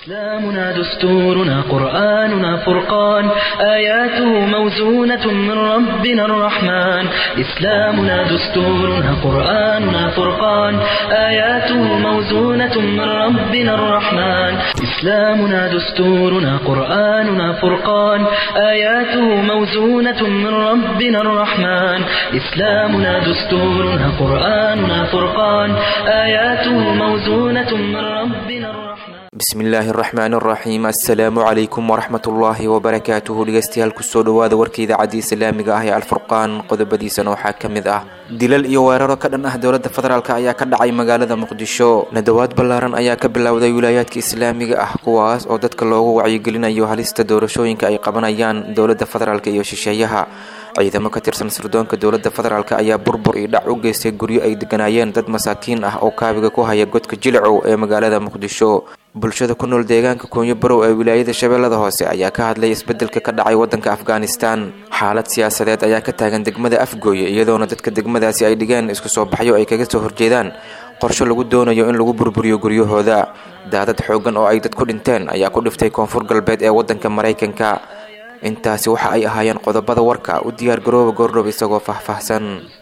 إسلامنا دستورنا قرآننا فرقان آياته موزونة من ربنا الرحمن إسلامنا دستورنا قرآننا فرقان آياته موزونة من ربنا الرحمن إسلامنا دستورنا قرآننا فرقان آياته موزونة من ربنا الرحمن إسلامنا دستورنا قرآننا فرقان آياته موزونة من ربنا الرحمن bismillaahi araxmaan araxiim assalaamu calaykum waraxmatullaahi wabarakaatuhu dhegeystayaal kusoo dhawaada warka idaacadda islaamiga ah ee alfurqaan qodobadiisana waxaa ka mid ah dilal iyo weeraro ka dhan ah dowladda federaalk ayaa ka dhacay magaalada muqdisho nadawaad ballaaran ayaa ka bilowday wilaayaadka islaamiga ah kuwaas oo dadka loogu wacyigelinayo halista doorashooyinka ay qabanayaan dowladda federaalk iyo shisheeyaha ciidamo ka tirsan sirdoonka dowladda federaalk ayaa burbur iyo dhac u geystay guryo ay deganaayeen dad masaakiin ah oo kaabiga ku haya godka jilicow ee magaalada muqdisho bulshada ku nool deegaanka koonyo barow ee wilaayada shabeellada hoose ayaa ka hadlay isbedelka ka dhacay wadanka afghanistan xaalad siyaasadeed ayaa ka taagan degmada afgooye iyadoona dadka degmadaasi ay dhigeen isku soo baxyo ay kaga soo horjeedaan qorsho lagu doonayo in lagu burburiyo guryahooda daadad xoogan oo ay dad ku dhinteen ayaa ku dhiftay koonfur galbeed ee wadanka maraykanka intaasi waxa ay ahaayeen qodobada warka u diyaar garooba goordhow isagoo faahfaahsan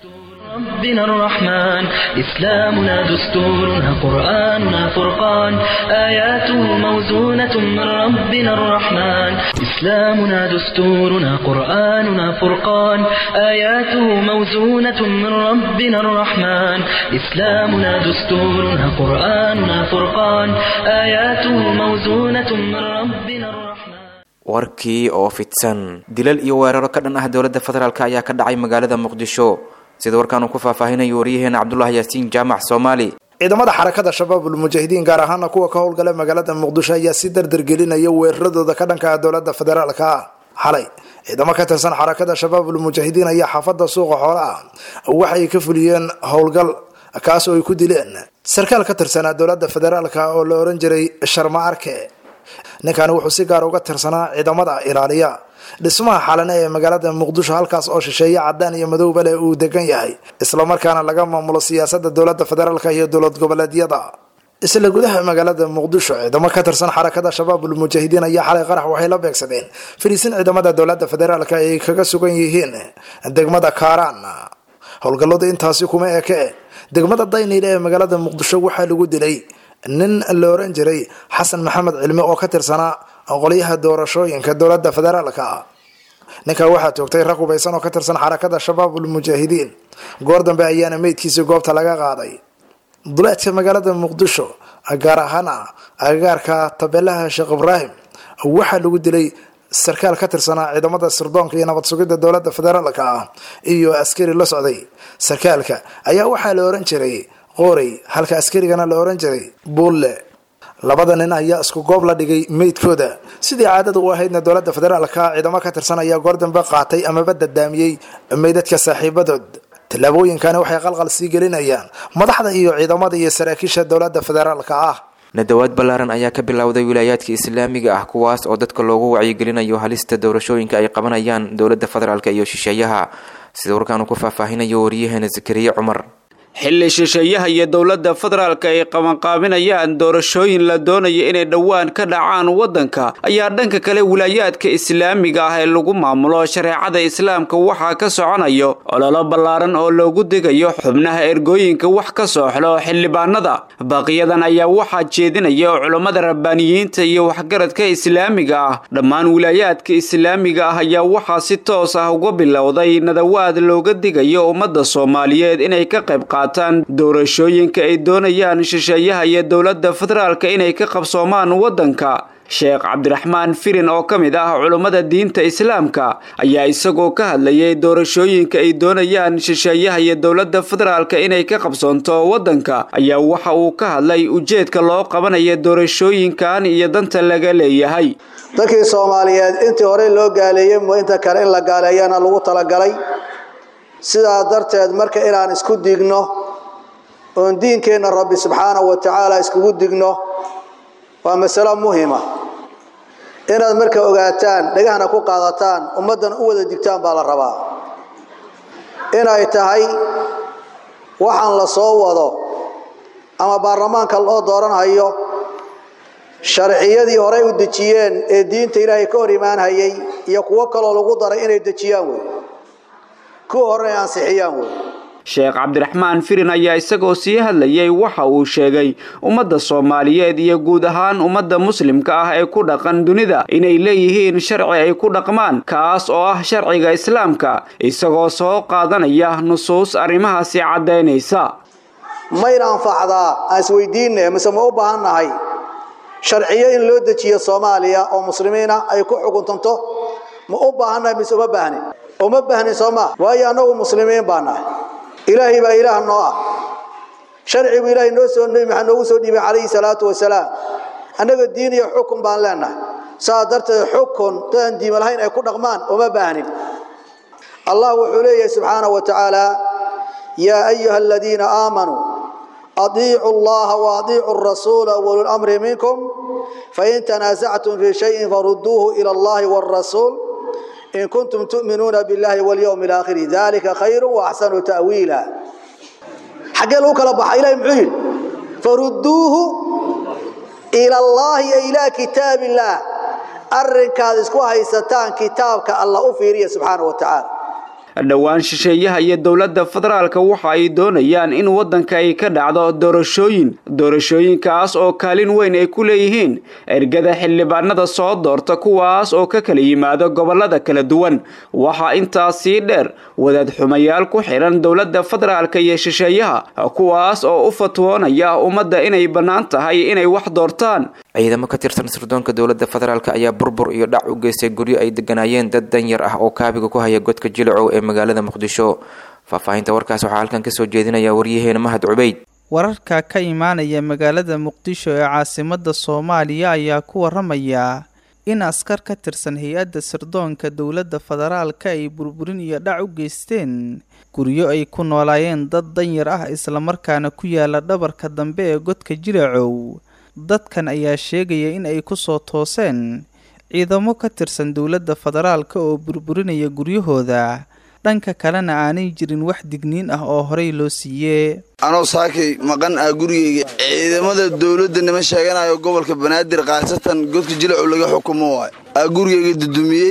ربنا الرحمن إسلامنا دستورنا قرآننا فرقان آياته موزونة من ربنا الرحمن إسلامنا دستورنا قرآننا فرقان آياته موزونة من ربنا الرحمن إسلامنا دستورنا قرآننا فرقان آياته موزونة من ربنا الرحمن warkii oo fidsan dilal iyo weeraro ka dhan ah dowladda federaalk ayaa ka dhacay magaalada muqdisho sida warkaan uu ku faahfaahinayo waryaheena cabdulahi yaasiin jaamac soomaali ciidamada xarakada shabaabul mujaahidiin gaar ahaana kuwa ka howlgala magaalada muqdisho ayaa si dardargelinaya weeraradooda ka dhanka ah dowlada federaalka xalay ciidamo ka tirsan xarakada shabaabul mujaahidiin ayaa xaafada suuqa xoolaah waxay ka fuliyeen howlgal kaas oo ay ku dileen sarkaal ka tirsanaa dowlada federaalka oo la oran jiray sharma arke ninkani wuxuu si gaar uga tirsanaa ciidamada ilaaliya dhismaha xalane ee magaalada muqdisho halkaas oo shisheeye cadaan iyo madowba leh uu degan yahay islamarkaana laga maamulo siyaasada dowlada federaalk iyo dowlad goboleedyada isla gudaha magaalada muqdisho ciidamo ka tirsan xarakada shabaabul mujaahidiin ayaa xalay qarax waxay la beegsadeen fariisin ciidamada dowlada federaalk ay kaga sugan yihiin degmada kaaraan howlgalladu intaasi kuma eke degmada dayniile ee magaalada muqdisho waxaa lagu dilay nin la oran jiray xasan maxamed cilmi oo ka tirsanaa qolyaha doorashooyinka dowlada federaalka ninkaa waxaa toogtay rag hubaysan oo ka tirsan xarakada shabaabul mujaahidiin goor dambe ayaana meydkiisii goobta laga qaaday duleedka magaalada muqdisho gaar ahaan agagaarka tabeelaha sheekh ibraahim waxaa lagu dilay sarkaal ka tirsanaa ciidamada sirdoonka iyo nabad sugidda dowlada federaalka ah iyo askari la socday sarkaalka ayaa waxaa la oran jiray qoorey halka askarigana la oran jiray buulle labada nin ayaa isku goob la dhigay meydkooda sidii caadada u ahaydna dowlada federaalka ciidamo ka tirsan ayaa goor dambe qaatay amaba dadaamiyey meydadka saaxiibadood tallaabooyinkani waxay qalqal sii gelinayaan madaxda iyo ciidamada iyo saraakiisha dowlada federaalka ah nadawaad ballaaran ayaa ka bilowday wilaayaadka islaamiga ah kuwaas oo dadka loogu wacyigelinayo halista doorashooyinka ay qabanayaan dowlada federaalk iyo shisheeyaha sida warkaan uu ku faahfaahinayo waryaheena zakariye cumar xilli shisheeyaha iyo dowladda federaalka ay qabanqaabinayaan doorashooyin la doonayo inay dhowaan ka dhacaan waddanka ayaa dhanka kale wilaayaadka islaamiga ah ee lagu maamulo shareecada islaamka waxaa ka soconayo ololo ballaaran oo loogu digayo xubnaha ergooyinka wax ka sooxlo xildhibaanada baaqiyadan ayaa waxaa jeedinaya culammada rabbaaniyiinta iyo waxgaradka islaamiga ah dhammaan wilaayaadka islaamiga ah ayaa waxaa si toos ah uga bilowday nadawaad looga digayo ummadda soomaaliyeed inay ka qayb doorashooyinka ay doonayaan shisheeyaha iyo dowladda federaalka inay ka qabsoomaan waddanka sheekh cabdiraxmaan firin oo ka mid ah culummada diinta islaamka ayaa isagoo ka hadlayay doorashooyinka ay doonayaan shisheeyaha iyo dowladda federaalka inay ka qabsoonto waddanka ayaa waxa uu ka hadlay ujeedka loo qabanaya doorashooyinkan iyo danta laga leeyahay dadkii soomaaliyeed intii horey loo gaaleeyey mo inta kale in la gaaleeyana lagu talagalay sidaa darteed marka inaan isku digno oon diinkeenna rabbi subxaanahu wa tacaala iskugu digno waa masalo muhima inaad marka ogaataan dhagahna ku qaadataan ummaddan u wada digtaan baa la rabaa inay tahay waxaan la soo wado ama baarlamaanka loo dooranhayo sharciyadii horey u dejiyeen ee diinta ilaahay ka hor imaanhayay iyo kuwo kaloo lagu daray inay dejiyaan wey kuwa horena ay ansixiyaan wey sheekh cabdiraxmaan firin ayaa isagoo sii hadlayay waxa uu sheegay ummadda soomaaliyeed iyo guud ahaan ummadda muslimka ah ee ku dhaqan dunida inay leeyihiin sharci ay ku dhaqmaan kaas oo ah sharciga islaamka isagoo soo qaadanaya nusuus arrimahaasi caddaynaysa mayna anfacdaa aan isweydiinne mise ma u baahan nahay sharciyo in loo dejiyo soomaaliya oo muslimiina ay ku xukuntanto ma u baahan nahay mise uma baahnin uma baahnin soo maa waayo annagu muslimiin baa nahay ilaahay baa ilaah noo ah sharcigu ilaahay noo soo nebi maxamed noogu soo dhiibay calayhi salaatu wasalaam annaga diin iyo xukun baan leenahay saa darteed xukun dadaan diima lahayn ay ku dhaqmaan uma baahnin allah wuxuu leeyahay subxaanahu wa tacaala yaa ayuha aladiina aamanuu adiicuu allaha waadiicuu arasuula wauli lamri minkum fain tanaasactum fii shayin farudduuhu ila allahi wاrasuul in kuntum tu'minuuna biاllahi walyowmi alaakhiri dalika khayru waaxsanu ta'wiila xaggee lagu kala baxa ilahi muxuu yidhi farudduuhu ila allahi e ilaa kitaab illaah arrinkaad isku haysataan kitaabka allah u fiiriya subxaanahu wa tacaala dhowaan shisheeyaha iyo dowladda federaalka waxa ay doonayaan in waddanka ay ka dhacdo doorashooyin doorashooyinkaas oo kaalin weyn ay ku leeyihiin ergada xildhibaanada soo doorta kuwaas oo ka kala yimaado gobollada kala duwan waxaa intaas sii dheer wadaad xumayaal ku xidhan dowladda federaalka iyo shisheeyaha kuwaas oo u fatwoonaya ummadda inay bannaan tahay inay wax doortaan ciidamo ka tirsan sirdoonka dowladda federaalk ayaa burbur iyo dhac u geystay guryo ay deganaayeen dad danyar ah oo kaabiga ku haya godka jilicow ee magaalada muqdisho faahfaahinta warkaas waxaa halkan kasoo jeedinaya waryaheena mahad cubeyd wararka ka imaanaya magaalada muqdisho ee caasimada soomaaliya ayaa ku waramaya in askar ka tirsan hay-adda sirdoonka dowladda federaalka ay burburin iyo dhac u geysteen guryo ay ku noolaayeen dad danyar ah islamarkaana ku yaala dhabarka dambe ee godka jilicow dadkan ayaa sheegaya in ay ku soo tooseen ciidamo ka tirsan dowladda federaalka oo burburinaya guryahooda dhanka kalena aanay jirin wax digniin ah oo horey loo siiyee anoo saakay maqan ah gurigeyga ciidamada dowladda nima sheeganayo gobolka banaadir khaasatan godka jilacu laga xukumo waay aa gurigeyga dudumiyey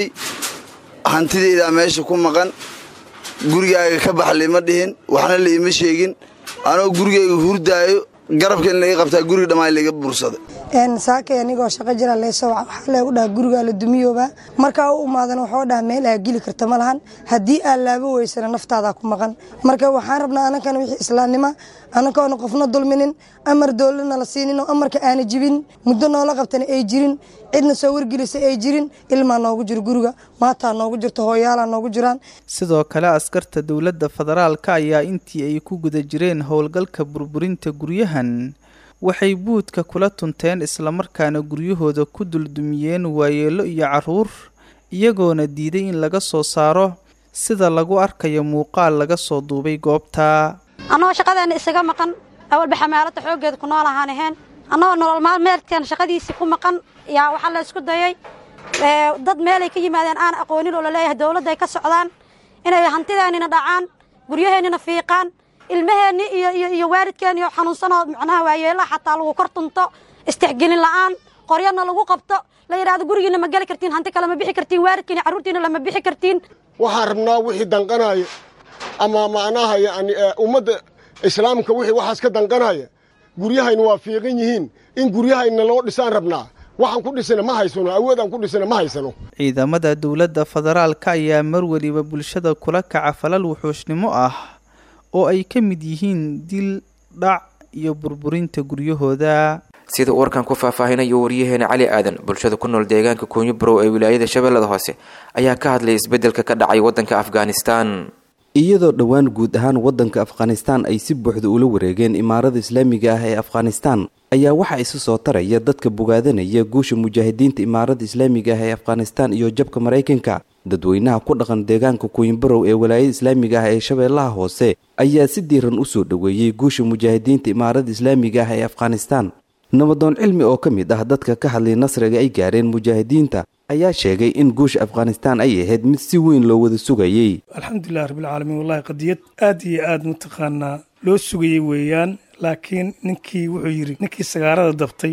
hantideydaa meesha ku maqan gurigaaga ka bax lima dhihin waxna laima sheegin anoo gurigeyga hurdaayo garabka in laga qabtaa guriga dhammaan laga bursada saakay anigoo shaqo jira leysoo waxaa leegu dhaha gurigaa la dumiyooba markaa u imaadan waxoo dhaha meel aa geli karta ma lahan haddii aa laabo weysana naftaadaa ku maqan marka waxaan rabnaa anankana wixii islaamnima anankoona qofna dulminin amar dowladna la siinin oo amarka aana jibin muddo noola qabtana ay jirin cidna soo wargelisa ay jirin ilmaa noogu jiro guriga maataa noogu jirto hooyaalaa noogu jiraan sidoo kale askarta dowladda federaalka ayaa intii ay ku guda jireen howlgalka burburinta guryahan waxay buudka kula tunteen islamarkaana guryahooda ku duldumiyeen waayeelo iyo carruur iyagoona diiday in laga soo saaro sida lagu arkayo muuqaal laga soo duubay goobta annagoo shaqadeenna isaga maqan awalba xamaalada xooggeeda ku nool ahaan ahayn annagoo nolol maalmeedkan shaqadiisii ku maqan yaa waxaa la isku dayay dad meelay ka yimaadeen aan aqoonin oo laleeyahay dowladda ay ka socdaan inay hantideennina dhacaan guryaheennina fiiqaan ilmaheenni iyo iyo iyo waalidkeenni oo xanuunsanoo macnaha waayeelaha xataa lagu kor tunto istixgelin la'aan qoryana lagu qabto la yidhahdo gurigiina ma geli kartiin hanti kale ma bixi kartiin waalidkiina carruurtiina lama bixi kartiin waxaan rabnaa wixii danqanaya ama macnaha yani ummadda islaamka wixii waxaas ka danqanaya guryahayna waa fiiqan yihiin in guryahayna loo dhisaan rabnaa waxaan ku dhisana ma haysano awoodaan ku dhisana ma haysano ciidamada dowladda federaalka ayaa mar weliba bulshada kula kaca falal wuxuushnimo ah oo ay ka mid yihiin dil dhac iyo burburinta guryahooda sida uu warkan ku faahfaahinayo waryaheena cali aadan bulshada ku nool deegaanka kuunyo barow ee wilaayada shabeellada hoose ayaa ka hadlay isbeddelka ka dhacay waddanka afghanistan iyadoo dhowaan guud ahaan waddanka afghanistan ay si buuxda ula wareegeen imaarada islaamiga ah ee afghanistan ayaa waxaa isu soo taraya dadka bogaadanaya guusha mujaahidiinta imaarada islaamiga ah ee afghanistan iyo jabka maraykanka dadweynaha ku dhaqan deegaanka kuwinbarow ee walaayada islaamiga ah ee shabeellaha hoose ayaa si diiran u soo dhoweeyey guusha mujaahidiinta imaarada islaamiga ah ee afghanistan nabadoon cilmi oo ka mid ah dadka ka hadlay nasriga ay gaareen mujaahidiinta ayaa sheegay in guusha afghanistan ay ahayd mid si weyn loo wada sugayey alxamdulilah rabbilcaalamiin wallahi qadiyad aad iyo aad mataqaanaa loo sugayey weeyaan laakiin ninkii wuxuu yidhi ninkii sagaarada dabtay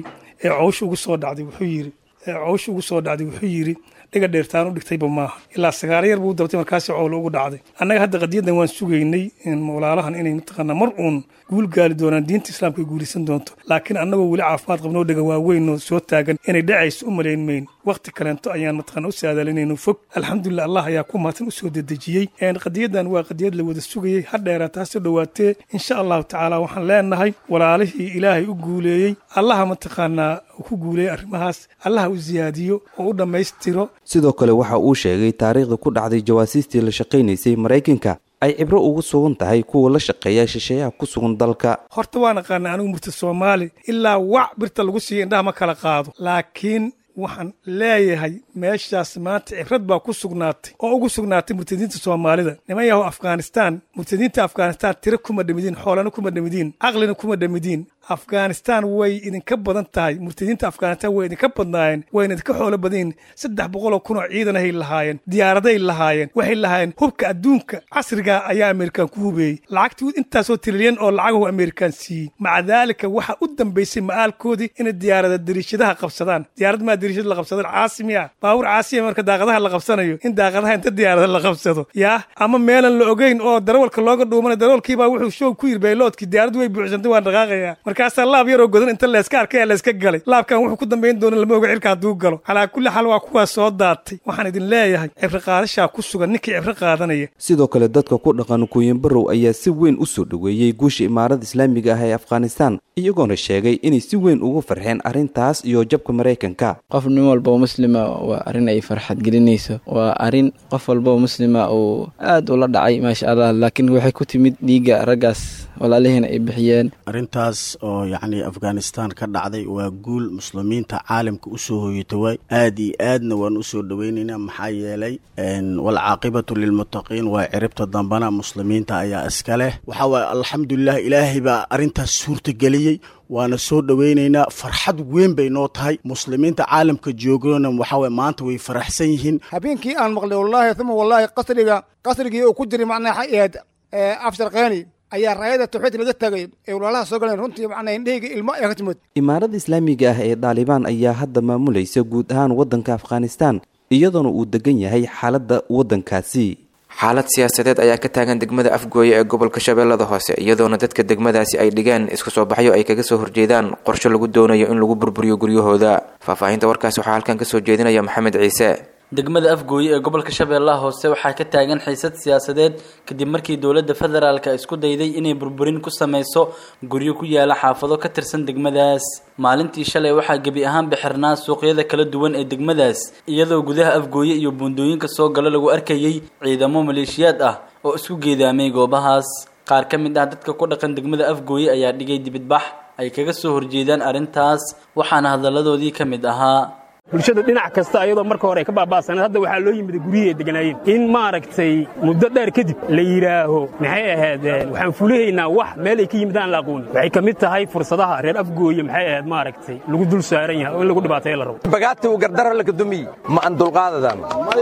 ee cowsha ugu soo dhacday wuxuu yidhi ee cowsha ugu soo dhacday wuxuu yidhi dhiga dheertaan u dhigtayba maaha ilaa sagaaro yar buu dabtay markaasi cowlo ugu dhacday annaga hadda qadiyadan waan sugaynay walaalahan inay mataqaanaa mar uun guul gaali doonaan diinta islaamka ay guulaysan doonto laakiin annagoo weli caafimaad qabnoo dhega waaweyn oo soo taagan inay dhacayso u malayn mayn wakhti kaleento ayaan mataqaana u saadalinayno fog alxamdulilah allah ayaa ku mahadsan usoo dedejiyey qadiyadan waa qadiyad la wada sugayey ha dheeraata ha soo dhowaatee insha allahu tacaala waxaan leenahay walaalihii ilaahay u guuleeyey allaha mataqaanaa ku guuleeyey arrimahaas allaha u siyaadiyo oo u dhammaystiro sidoo kale waxa uu sheegay taariikhda ku dhacday jawaasiistii la shaqaynaysay maraykanka ay cibro ugu sugan tahay kuwa la shaqeeya shisheeyaha ku sugan dalka horta waa naqaana anigu murta soomaali ilaa wac birta lagu siiya indhaha ma kala qaado laakiin waxaan leeyahay meeshaas maanta cibrad baa ku sugnaatay oo ugu sugnaatay murtadiinta soomaalida niman yahow afghanistaan murtadiinta afghanistaan tiro kuma dhamidiin xoolana kuma dhamidiin caqlina kuma dhamidiin afghanistaan way idinka badan tahay murtadiinta afghanistaan way idinka badnaayeen wayna idinka xoolo badanyihin saddex boqoloo kunoo ciidanahay lahaayeen diyaaraday lahaayeen waxay lahaayeen hubka adduunka casriga ayaa amerikaan ku hubeeyey lacagtii intaasoo trilyan oo lacagahu amerikaan siiyey maca daalika waxaa u dambaysay ma'aalkoodii inay diyaarada dariishadaha qabsadaan diyaarad maa dariishada la qabsadaan caasimiya baabuur caasimiya marka daaqadaha la qabsanayo in daaqadaha inta diyaarada la qabsado yaa ama meelan la ogeyn oo darawalka looga dhuumana darawalkiibaa wuxuu shoog ku yiri bayloodkii diyaaraddu way buuxsantay waan dhaqaaqayaa markaasaa laab yaroo godan inta layska arkay layska galay laabkan wuxuu ku dambayn doona lama oga cirka hadduu galo calaa kulli xaal waa kuwaas soo daatay waxaan idin leeyahay cibro qaadashaa ku sugan ninkii cibro qaadanaya sidoo kale dadka ku dhaqan kuuyanbarow ayaa si weyn u soo dhoweeyey guusha imaarada islaamiga ah ee afghanistan iyagoona sheegay inay si weyn ugu farxeen arrintaas iyo jabka maraykanka qof nin walba oo muslima waa arrin ay farxad gelinayso waa arrin qof walba oo muslima uu aad ula dhacay maasha allah laakiin waxay ku timid dhiigga raggaas walaalihiina ay bixiyeen arrintaas oo yacni afghanistan ka dhacday waa guul muslimiinta caalamka usoo hoyata waay aad iyo aadna waan usoo dhoweynaynaa maxaa yeelay walcaaqibatu lilmuttaqiin waa ciribta dambana muslimiinta ayaa iska leh waxaa waaye alxamdulilah ilaahay baa arrintaas suurtageliyey waana soo dhoweynaynaa farxad weyn bay noo tahay muslimiinta caalamka joogona waxaawaye maanta way faraxsan yihiin habeenkii aan maqlay wallaahi uma wallaahi qasriga qasrigii uu ku jiray macnaa xayaad afsharkeeni ayaa raayada tawxiid laga tagay ee walaalaha soo galeen runtii macnaa indhahayga ilmo ayaa ka timid imaarada islaamiga ah ee daalibaan ayaa hadda maamulaysa guud ahaan waddanka afghanistan iyadoona uu degan yahay xaaladda waddankaasi xaalad siyaasadeed ayaa ka taagan degmada afgooye ee gobolka shabeellada hoose iyadoona dadka degmadaasi ay dhigeen isku soo baxyo ay kaga soo horjeedaan qorshe lagu doonayo in lagu burburiyo guryahooda faahfaahinta warkaasi waxaa halkan kasoo jeedinaya maxamed ciise degmada afgooye ee gobolka shabeellaha hoose waxaa ka taagan xiisad siyaasadeed kadib markii dowladda federaalka isku dayday inay burburin ku sameyso guryo ku yaala xaafado ka tirsan degmadaas maalintii shalay waxaa gebi ahaan bixirnaa suuqyada kala duwan ee degmadaas iyadoo gudaha afgooye iyo buundooyinka soo gala lagu arkayay ciidamo maleeshiyaad ah oo isku geedaamay goobahaas qaar ka mid ah dadka ku dhaqan degmada afgooye ayaa dhigay dibidbax ay kaga soo horjeedaan arrintaas waxaana hadalladoodii ka mid ahaa bulshada dhinac kasta ayadoo marka hore ay ka baaba'saneed hadda waxaa loo yimid guryihii ay deganaayeen in maaragtay muddo dheer kadib la yidhaaho maxay ahayd waxaan fulihaynaa wax meel ay ka yimid aan la aqoonin waxay ka mid tahay fursadaha reer afgooye maxay ahayd maaragtay lagu dul saaran yahay oo in lagu dhibaateeyo la rabo bagaati uu gardaro la kadumiy ma an dulqaadadan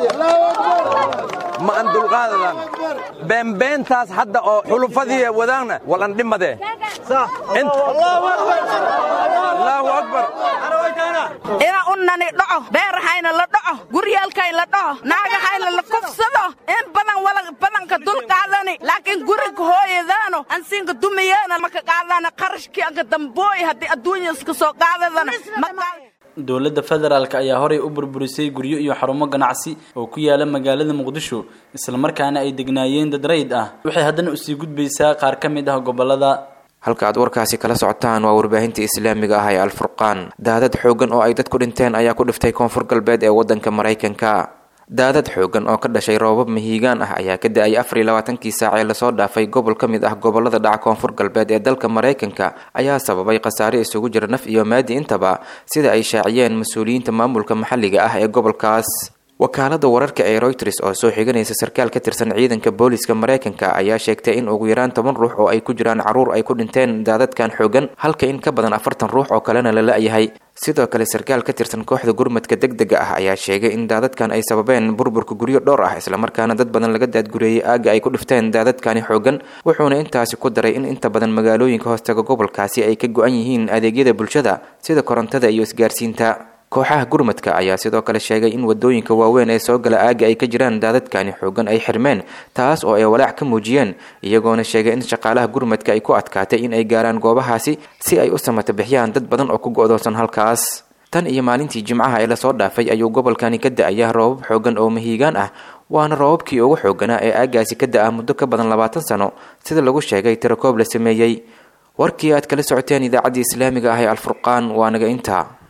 ma an dulqaadadan beenbeentaas hadda oo xulufadii wadaanna wal an dhimadee allahu akbar ina unani dhaco beerahayna la dhaco guryaalkay la dhaco naagahayna la kufsado in badan wala badanka dul qaadani laakiin guriga hooyadaano ansinka dumiyeena maka qaadana qarashkii anka dambooy haddii adduunya iska soo qaadadana dowladda federaalk ayaa horay u burburisay guryo iyo xarumo ganacsi oo ku yaala magaalada muqdisho islamarkaana ay degnaayeen dad rayd ah waxay haddana usii gudbaysaa qaar ka mid ah gobolada halka aad warkaasi kala socotaan waa warbaahinta islaamiga ah ee alfurqaan daadad xoogan oo ay dad ku dhinteen ayaa ku dhiftay koonfur galbeed ee waddanka maraykanka daadad xoogan oo ka dhashay roobab mahiigaan ah ayaa ka da-ay afar iyo labaatankii saac ee lasoo dhaafay gobol ka mid ah gobolada dhaca koonfur galbeed ee dalka maraykanka ayaa sababay khasaare isugu jira naf iyo maadi intaba sida ay shaaciyeen mas-uuliyiinta maamulka maxalliga ah ee gobolkaas wakaalada wararka ee reuters oo soo xiganaysa sarkaal ka tirsan ciidanka booliska mareykanka ayaa sheegtay in ugu yaraan toban ruux oo ay ku jiraan caruur ay ku dhinteen daadadkan xoogan halka in ka badan afartan ruux oo kalena la la-yahay sidoo kale sarkaal ka tirsan kooxda gurmadka deg dega ah ayaa sheegay in daadadkan ay sababeen burburka guryo dhowr ah islamarkaana dad badan laga daadgureeyey aaga ay ku dhifteen daadadkani xoogan wuxuuna intaasi ku daray in inta badan magaalooyinka hoostaga gobolkaasi ay ka go-an yihiin adeegyada bulshada sida korontada iyo isgaarsiinta kooxaha gurmadka ayaa sidoo kale sheegay in wadooyinka waaweyn ee soo gala aaga ay ka jiraan daadadkani xoogan ay xirmeen taas oo ay walaac ka muujiyeen iyagoona sheegay in shaqaalaha gurmadka ay ku adkaatay in ay gaaraan goobahaasi si ay u samata bixiyaan dad badan oo ku go-doonsan halkaas tan iyo maalintii jimcaha ee lasoo dhaafay ayuu gobolkani ka da-aya roobab xoogan oo mahiigaan ah waana roobabkii ugu xooganaa ee aagaasi ka da-a muddo ka badan labaatan sano sida lagu sheegay tirakoob la sameeyey warkii aad kala socoteen idaacaddii islaamiga ah ee alfurqaan waa naga intaa